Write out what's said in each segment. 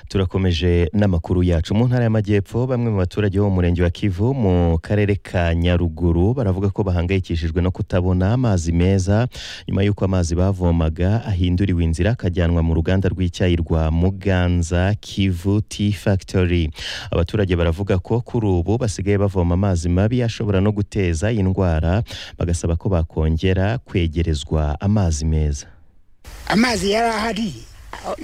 turakomeje n'amakuru yacu mu ntara y'amajyepfo bamwe mu baturage bo mu murenge wa kivu mu karere ka nyaruguru baravuga ko bahangayikishijwe no kutabona amazi meza nyuma y'uko amazi bavomaga ahinduriwe inzira akajyanwa mu ruganda rw'icyayi rwa muganza kivu tea factory abaturage baravuga ko kuri ubu basigaye bavoma amazi mabi ashobora no guteza indwara bagasaba ko bakongera kwegerezwa amazi meza amazi yari ahari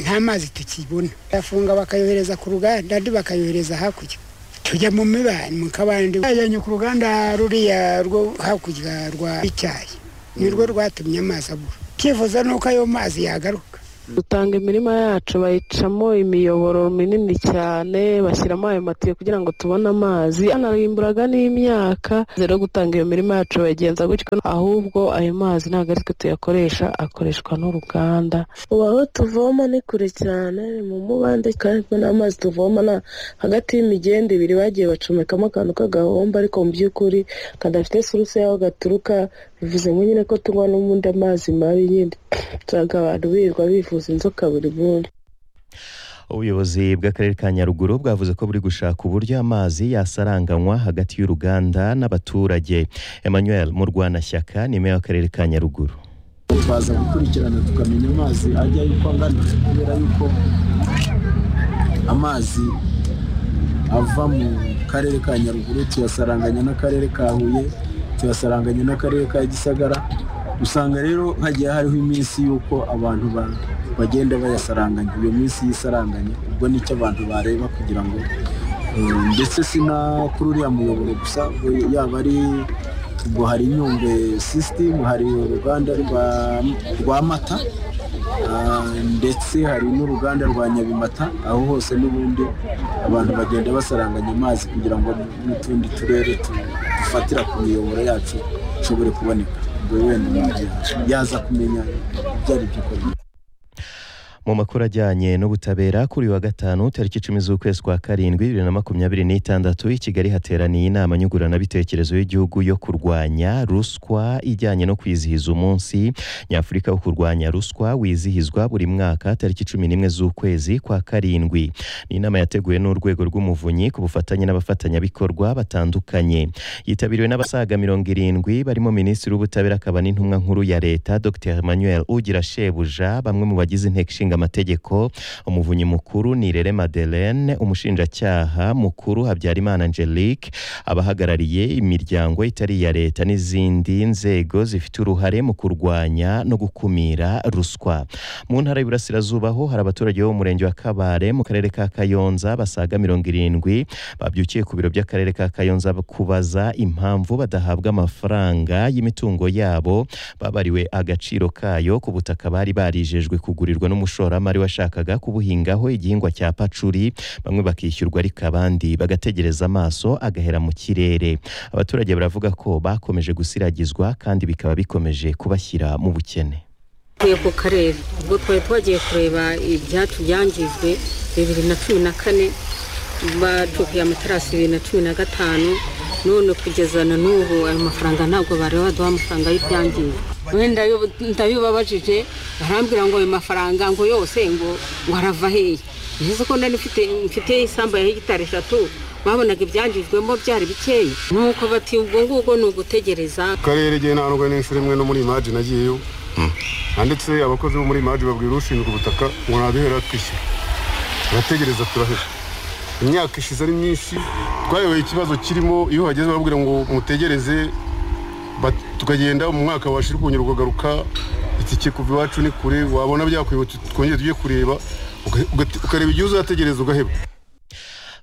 nta mazi tukibona bafunga bakayohereza ku ruganda andi bakayohereza hakurya tujya mu mibani mu kabande yajyanye ku ruganda ruriya rwo hakurya rwa icyayi nirwo rwatumye amazi abura cyifuza ni uko ayo mazi yagaruka dutanga imirima yacu bayicamo imiyoboro minini cyane bashyiramo ayo matiyo kugira ngo tubone amazi anarimburaga n'imyaka rero gutanga iyo mirima yacu bayigenza gutyo ahubwo ayo mazi ntabwo ari twe tuyakoresha akoreshwa n'uruganda ubu aho tuvoma ni kure cyane ni mu mubande kandi n'amazi tuvoma na hagati y'imigende ibiri bagiye bacomekamo akantu k'agahombo ariko mu by'ukuri kadafite suruse y'aho gaturuka bivuze ngo nyine ko tunywa n'ubundi amazi mabi nyine usanga abantu birirwa bivuza inzoka buri munsi ubuyobozi bw'akarere ka nyaruguru bwavuze ko buri gushaka uburyo amazi yasaranganywa hagati y'uruganda n'abaturage emmanuel murwanashyaka ni meya w'akarere ka nyaruguru twaza gukurikirana tukamenya amazi ajya yuko angana kubera yuko amazi ava mu karere ka nyaruguru tuyasaranganya n'akarere ka huye tuyasaranganya n'akarere ka gisagara usanga rero hagiye hariho iminsi y'uko abantu bagenda bayasaranganya iyo minsi y'isaranganya ubwo nicyo abantu bareba kugira ngo ndetse si na kuri uriya muyoboro gusa yaba ari ubwo hari inyungwe sisitemu hari uruganda rwa mata ndetse hari n'uruganda rwa nyabimata aho hose n'ubundi abantu bagenda basaranganya amazi kugira ngo n'utundi turere dufatira ku miyoboro yacu ishobore kuboneka yaza kumenya ibyo ari byo mu makuru ajyanye n'ubutabera kuri uyu wa gatanu tariki icumi z'ukwezi kwa karindwi bibiri na makumyabiri n'itandatu i Kigali hateraniye inama nyunguranabitekerezo y'igihugu yo kurwanya ruswa ijyanye no kwizihiza umunsi nyafurika wo kurwanya ruswa wizihizwa buri mwaka tariki cumi n'imwe z'ukwezi kwa karindwi ni inama yateguwe n'urwego rw'umuvunyi ku bufatanye n'abafatanyabikorwa batandukanye yitabiriwe n'abasaga mirongo irindwi barimo minisitiri w'ubutabera akaba n'intumwa nkuru ya leta dr emmanuel ugira shebuja bamwe mu bagize inteko ishinga amategeko umuvunyi mukuru ni rere madeleine umushinjacyaha mukuru habyarimana angelique abahagarariye imiryango itari iya leta n'izindi nzego zifite uruhare mu kurwanya no gukumira ruswa mu ntara y'iburasirazuba ho hari abaturage bo mu murenge wa kabare mu karere ka kayonza basaga mirongo irindwi babyukiye ku biro by'akarere ka kayonza kubaza impamvu badahabwa amafaranga y'imitungo yabo babariwe agaciro kayo ku butaka bari barijejwe kugurirwa n'umushinjacyaha umushoramari washakaga kubuhingaho igihingwa cya pacuri bamwe bakishyurwa ariko abandi bagategereza amaso agahera mu kirere abaturage baravuga ko bakomeje gusiragizwa kandi bikaba bikomeje kubashyira mu bukene tuvuye ku karere ubwo twari twagiye kureba ibyacu byangijwe bibiri na cumi na kane batukuye amatarasi bibiri na cumi na gatanu none kugeza na n'ubu ayo mafaranga ntabwo bari baduha amafaranga y'ibyangijwe wenda ndabibabajije barambwira ngo ayo mafaranga ngo yose ngo ngo arava hehe bivuze ko nari mfite isambu ya hegitari eshatu babonaga ibyangijwemo byari bikeya nuko bati ubwo ngubwo ni ugutegereza karere igihe ntabwo n'inshuro imwe no muri imaji nagiyeyo handitse abakozi bo muri imaji babwira ushinzwe ubutaka ngo naduhera twishyura turategereza turahera imyaka ishize ari myinshi twayoboye ikibazo kirimo iyo uhageze bababwira ngo mutegereze tukagenda mu mwaka washira ukongera ukagaruka iki kikuva iwacu ni kure wabona byakwibutse twongere tujye kureba ukareba igihe uzategereza ugaheba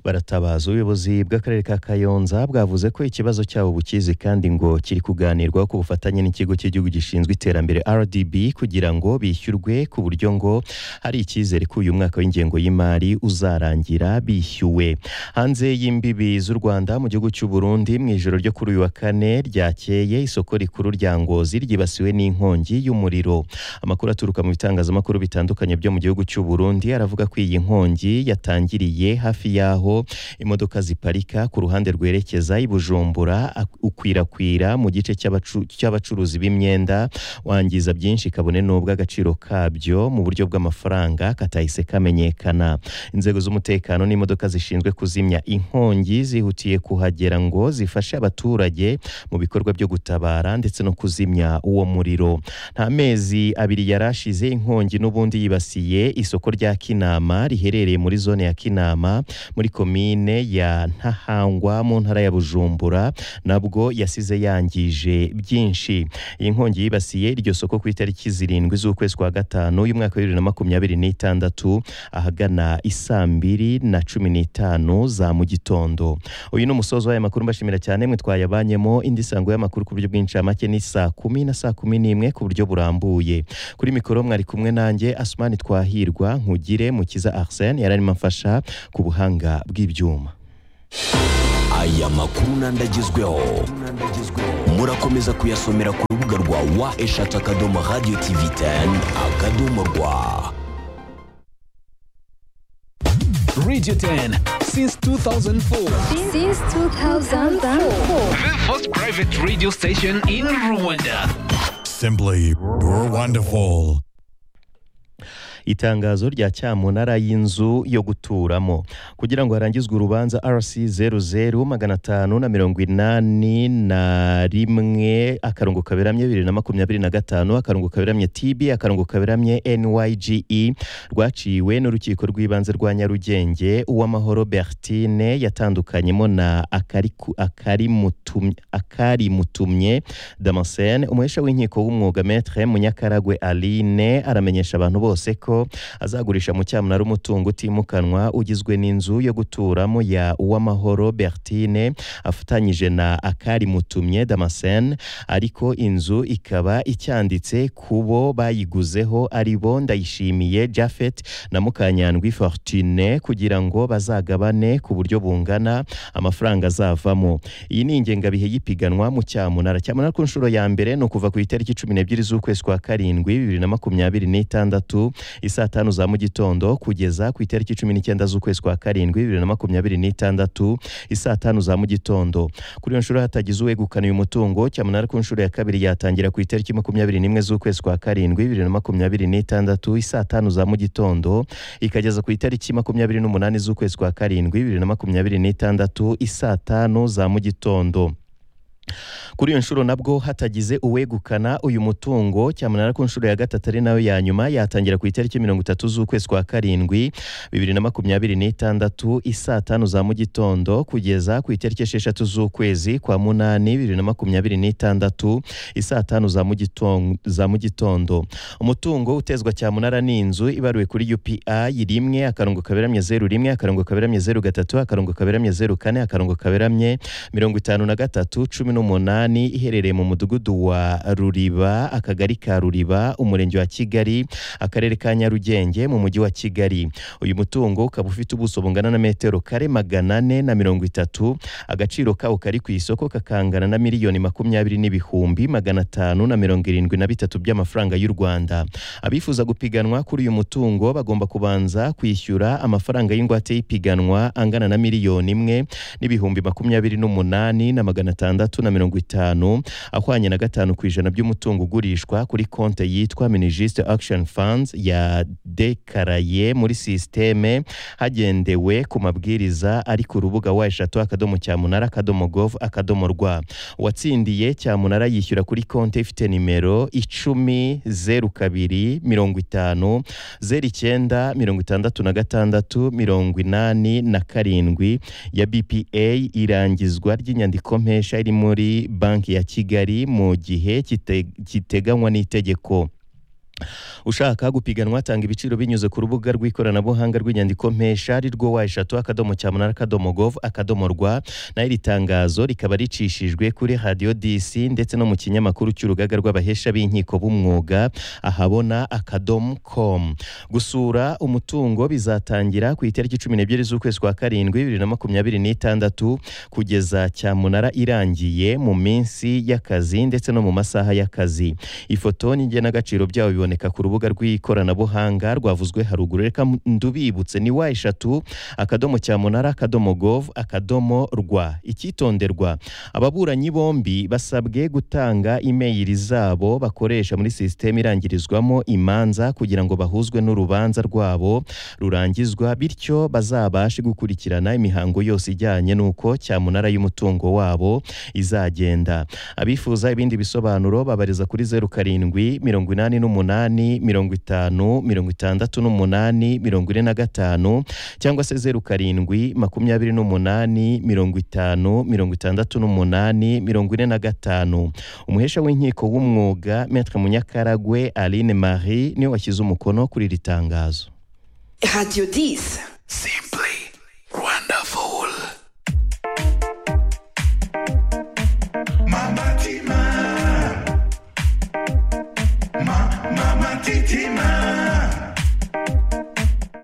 baratabaza ubuyobozi bw'akarere ka kayonza bwavuze ko ikibazo cyabo bukizi kandi ngo kiri kuganirwaho ku bufatanye n'ikigo cy'igihugu gishinzwe iterambere rdb kugira ngo bishyurwe ku buryo ngo hari icyizere ko uyu mwaka w'ingengo y'imari uzarangira bishyuwe hanze y'imbibi z'u rwanda mu gihugu cy'u burundi mu ijoro ryo kuri uyu wa kane ryakeye isoko rikuru rya ngozi ryibasiwe n'inkongi y'umuriro amakuru aturuka mu bitangazamakuru bitandukanye byo mu gihugu cy'u burundi aravuga ko iyi nkongi yatangiriye hafi y'aho aho imodoka ziparika ku ruhande rwerekeza i Bujumbura ak- ukwirakwira mu gice cy'abacu- cy'abacuruzi b'imyenda wangiza byinshi kabone n'ubwo agaciro kabyo mu buryo bw'amafaranga katahise kamenyekana inzego z'umutekano n'imodoka zishinzwe kuzimya inkongi zihutiye kuhagera ngo zifashe abaturage mu bikorwa byo gutabara ndetse no kuzimya uwo muriro nta mezi abiri yari ashize inkongi n'ubundi yibasiye isoko rya kinama riherereye muri zone ya kinama muri komine ya ntahangwa mu ntara ya bujumbura nabwo yasize yangije byinshi iyi nkongi yibasiye iryo soko ku itariki zirindwi z'ukwezi kwa gatanu y'umwaka wa bibiri na makumyabiri n'itandatu ahagana i saa mbiri na cumi n'itanu za mu gitondo uyu ni umusozo w'aya makuru mbashimira cyane mwe twayabanyemo indi sango y'amakuru ku buryo bw'incamake ni saa kumi na saa kumi n'imwe ku buryo burambuye kuri mikoro mwari kumwe nanjye asumani twahirwa nkugire mukiza arsene yari arimo amfasha ku buhanga bw'ibyuma aya makuru n'andagezweho murakomeza kuyasomera ku rubuga rwa wa eshatu akadomo radiyo tivi teni akadomo rwa Radio 10 since 2004. Since 2004. The first private radio station in Rwanda. Simply wonderful. itangazo rya cyamunara y'inzu yo guturamo kugira ngo harangizwe urubanza rc zeru zeru magana atanu na mirongo inani na rimwe akarongo kaberamye bibiri na makumyabiri na gatanu akarongo kaberamye tb akarongo kaberamye nyge rwaciwe n'urukiko rw'ibanze rwa nyarugenge uwamahoro bertine yatandukanyemo na akariku- akarimutumye akarimutumye damascene umuhesha w'inkiko w'umwuga metre munyakaragwe aline aramenyesha abantu bose ko azagurisha mu cyamunara umutungo utimukanwa ugizwe n'inzu yo guturamo ya uwamahoro bertine afatanyije na akarimutumye damascene ariko inzu ikaba icyanditse ku bo bayiguzeho ari bo ndayishimiye jafet na mukanyandwi fortune kugira ngo bazagabane ku buryo bungana amafaranga azavamo iyi ni ingengabihe y'ipiganwa mu cyamunara cyamunara ku nshuro ya mbere ni ukuva ku itariki cumi n'ebyiri z'ukwezi kwa karindwi bibiri na makumyabiri n'itandatu isaa tanu za mu gitondo kugeza ku itariki cumi n'icyenda z'ukwezi kwa karindwi bibiri na makumyabiri n'itandatu isaa tanu za mu gitondo kuri iyo nshuro hatagize uwegukana uyu mutungo cyamunara ku nshuro ya kabiri yatangira ku itariki makumyabiri n'imwe z'ukwezi kwa karindwi bibiri na makumyabiri n'itandatu isaa tanu za mu gitondo ikageza ku itariki makumyabiri n'umunani z'ukwezi kwa karindwi bibiri na makumyabiri n'itandatu isaa tanu za mu gitondo kuri iyo nshuro nabwo hatagize uwegukana uyu mutungo cyamunara ku nshuro ya gatatu ari nayo ya nyuma yatangira ku itariki mirongo itatu z'ukwezi kwa karindwi bibiri na makumyabiri n'itandatu isaa tanu za mu gitondo kugeza ku itariki esheshatu z'ukwezi kwa munani bibiri na makumyabiri n'itandatu isaa tanu za mu giton- za mu gitondo umutungo utezwa cyamunara ni inzu ibaruwe kuri upi rimwe akarongo kaberamye zeru rimwe akarongo kaberamye zeru gatatu akarongo kaberamye zeru kane akarongo kaberamye mirongo itanu na gatatu cumi n'umunani iherereye mu mudugudu wa ruriba akagari ka ruriba umurenge wa kigali akarere ka nyarugenge mu mujyi wa kigali uyu mutungo ukaba ufite ubuso bungana na metero kare magana ane na mirongo itatu agaciro kawo kari ku isoko kakangana na miliyoni makumyabiri n'ibihumbi magana atanu na mirongo irindwi na bitatu by'amafaranga y'u rwanda abifuza gupiganwa kuri uyu mutungo bagomba kubanza kwishyura amafaranga y'ingwate y'ipiganwa angana na miliyoni imwe n'ibihumbi makumyabiri n'umunani na magana atandatu na mirongo itanu ahwanye na gatanu ku ijana by'umutungo ugurishwa kuri konte yitwa minijisite akishoni funds ya dekaraye muri sisiteme hagendewe ku mabwiriza ari ku rubuga wa eshatu akadomo cyamunara akadomo govu akadomo rwa uwatsindiye cyamunara yishyura kuri konte ifite nimero icumi zeru kabiri mirongo itanu zeru icyenda mirongo itandatu na gatandatu mirongo inani na karindwi ya bpa irangizwa ry'inyandiko mpesha iri muri banki ya kigali mu gihe kite- kiteganywa n'itegeko ushaka gupiganwa atanga ibiciro binyuze ku rubuga rw'ikoranabuhanga rw'inyandiko mpesha ari rwo wa eshatu akadomo cyamunara akadomo govu akadomo rwa nayo iri tangazo rikaba ricishijwe kuri radiyo disi ndetse no mu kinyamakuru cy'urugaga rw'abahesha b'inkiko b'umwuga ahabona akadomo komu gusura umutungo bizatangira ku itariki cumi n'ebyiri z'ukwezi kwa karindwi bibiri na makumyabiri n'itandatu kugeza cyamunara irangiye mu minsi y'akazi ndetse no mu masaha y'akazi ifoto n'ingenagaciro byayo biboneka iboneka ku rubuga rw'ikoranabuhanga rwavuzwe haruguru reka ndubibutse ni wa eshatu akadomo cyamunara akadomo gov akadomo rwa icyitonderwa ababuranyi bombi basabwe gutanga imeyili zabo bakoresha muri sisiteme irangirizwamo imanza kugira ngo bahuzwe n'urubanza rwabo rurangizwa bityo bazabashe gukurikirana imihango yose ijyanye n'uko cyamunara y'umutungo wabo izagenda abifuza ibindi bisobanuro babariza kuri zeru karindwi mirongo inani n'umunani mirongo itanu mirongo itandatu n'umunani mirongo ine na gatanu cyangwa se zeru karindwi makumyabiri n'umunani mirongo itanu mirongo itandatu n'umunani mirongo ine na gatanu umuhesha w'inkiko w'umwuga metre munyakaragwe aline marie niwe washyize umukono kuri iri tangazo Radio 10. Simply wonderful.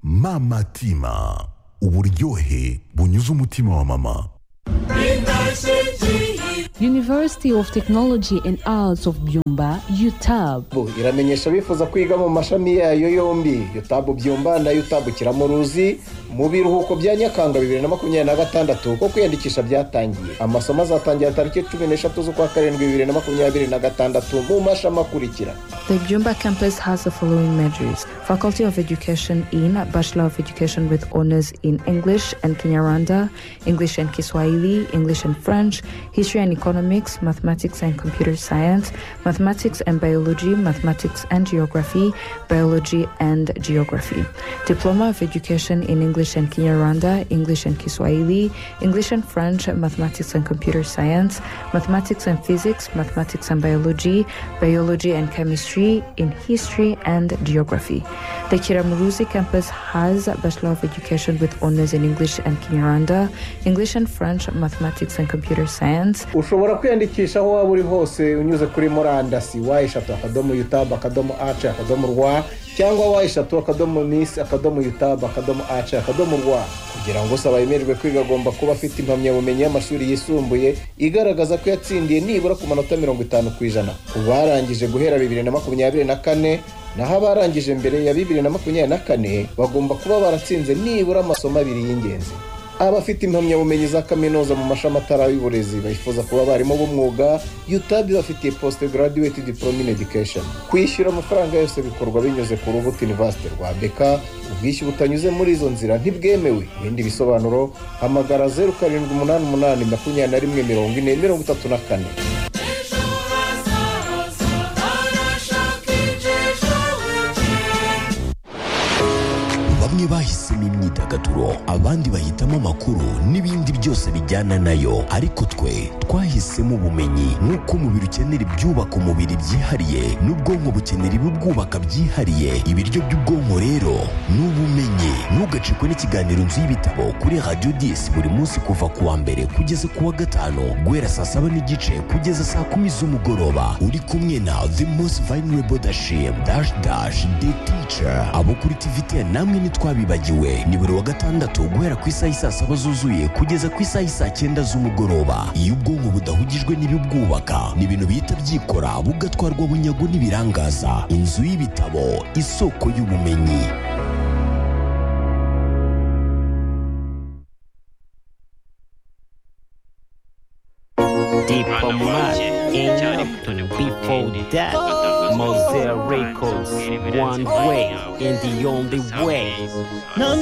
Mama Tima. Uburyohe bunyuze umutima wa mama. University of Technology and Arts of Byumba, UTAB. Bu iramenyesha abifuza kwiga mu mashami yayo yombi yutabu byumba na yutabu kiramuruzi mu biruhuko bya nyakanga bibiri na makumyabiri na gatandatu ko kwiyandikisha byatangiye amasomo azatangira tariki cumi n'eshatu z'ukwa karindwi bibiri na makumyabiri na gatandatu mu mashami akurikira The Byumba campus has the following majors Faculty of Education in Bachelor of Education with honors in English and Kinyarwanda, English and Kiswahili, English and French, History and Economics, Mathematics and Computer Science, Mathematics and Biology, Mathematics and Geography, Biology and Geography. Diploma of Education in English and Kinyarwanda, English and Kiswahili, English and French, Mathematics and Computer Science, Mathematics and Physics, Mathematics and Biology, Biology and Chemistry, in History and Geography. The Kiramuruzi campus has Bachelor of Education with honors in English and Kinyarwanda, English and French, Mathematics and Computer Science, ushobora kwiyandikisha aho waba uri hose unyuze kuri murandasi wa eshatu akadomo yutabu akadomo ace akadomo rwa cyangwa wa eshatu akadomo nisi akadomo yutabu akadomo ace akadomo rwa kugira ngo usaba yemererwe kwiga agomba kuba afite impamyabumenyi y'amashuri yisumbuye igaragaza ko yatsindiye nibura ku manota mirongo itanu ku ijana ku barangije guhera bibiri na makumyabiri na kane naho abarangije mbere ya bibiri na makumyabiri na kane bagomba kuba baratsinze nibura amasomo abiri y'ingenzi abafite impamyabumenyi za kaminuza mu mashami atari y'uburezi bifuza kuba abarimu b'umwuga utabi bafitiye post graduate diploma in education kwishyura amafaranga yose bikorwa binyuze ku rubuga university rwa beka ubwishyu butanyuze muri izo nzira ntibwemewe ibindi bisobanuro hamagara zeru karindwi umunani umunani makumyabiri na rimwe mirongo ine mirongo itatu na kane bamwe bahisemo imyidagaduro abandi bahitamo amakuru n'ibindi byose bijyana nayo ariko twe twahisemo ubumenyi nk'uko umubiri ukenera ibyubaka umubiri byihariye n'ubwonko bukenera ibibwubaka byihariye ibiryo by'ubwonko rero ni ubumenyi ntugacikwe n'ikiganiro nzu y'ibitabo kuri radiyo disi buri munsi kuva ku wa mbere kugeza ku wa gatanu guhera saa saba n'igice kugeza saa kumi z'umugoroba uri kumwe na the most vulnerable dashim dash dash the teacher abo kuri tivitiyani namwe nitwa twabibagiwe ni buri wa gatandatu guhera ku isaha isaa saba zuzuye kugeza ku isaha isaa cyenda z'umugoroba iyo ubwonko budahugijwe n'ibibwubaka ni ibintu bihita byikora bugatwarwa bunyago n'ibirangaza inzu y'ibitabo isoko y'ubumenyi Deeper Mad in before that Mosaic Records one way and the only way